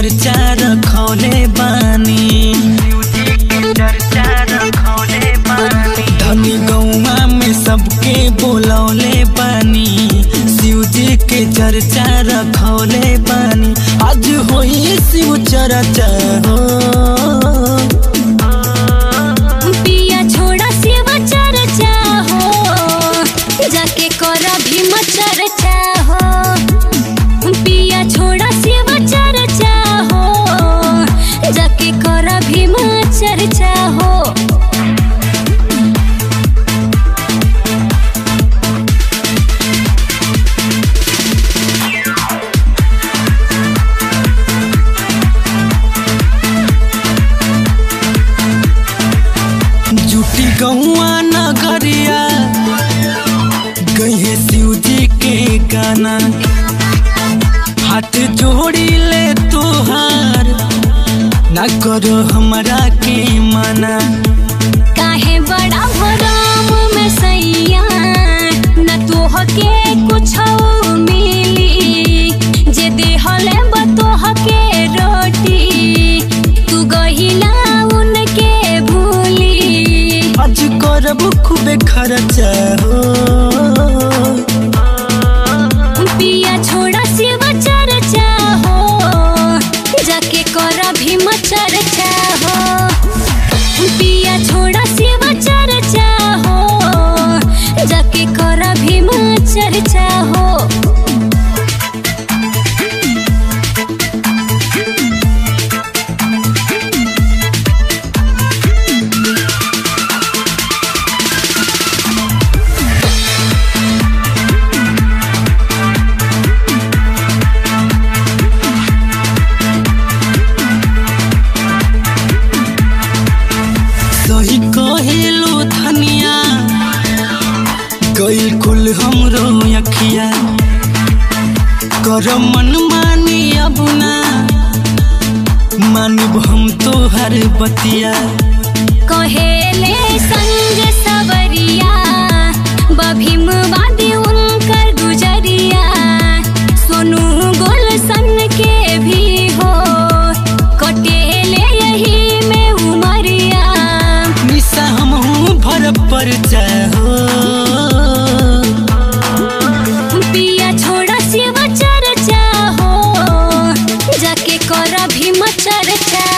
चर्चा रखौले बानी धनी गौवा में सबके बोलौले बानी शिव जी के चर्चा रखौले बानी आज होई शिव चर्चा हो पिया छोड़ा शिव चर्चा हो जाके कर भीम चर्चा हो पिया छोड़ा शिव चर्चा हो जाके कर भीम चर्चा हो जुटी गौआ नगरिया गए शिव जी के गाना हाथ जोड़ी ले तोहार ना करो हमरा के मना काहे बड़ा भरम में सैया न तोह के कुछ मिली जे देहले बतोह के रोटी तू गहिला उनके भूली आज करब खूबे खर्चा हो पिया छोड़ा शिव चर्चा हो जाके कर भीम चर्चा हो पिया छोड़ा शिव चर्चा हो जाके कर भीम चर्चा हो सही कहेलो धनिया गइल कुल हमरो अखिया कर मन मानी अब ना मानब हम तोहर बतिया कहेले संग सवरिया बभीम वादी उनकर गुजरिया सोनू गुलशन के भी हो कटेले यही में उमरिया निशा हमहू भर पर हो पिया छोड़ा शिव चर्चा हो जाके कर भीम चर्चा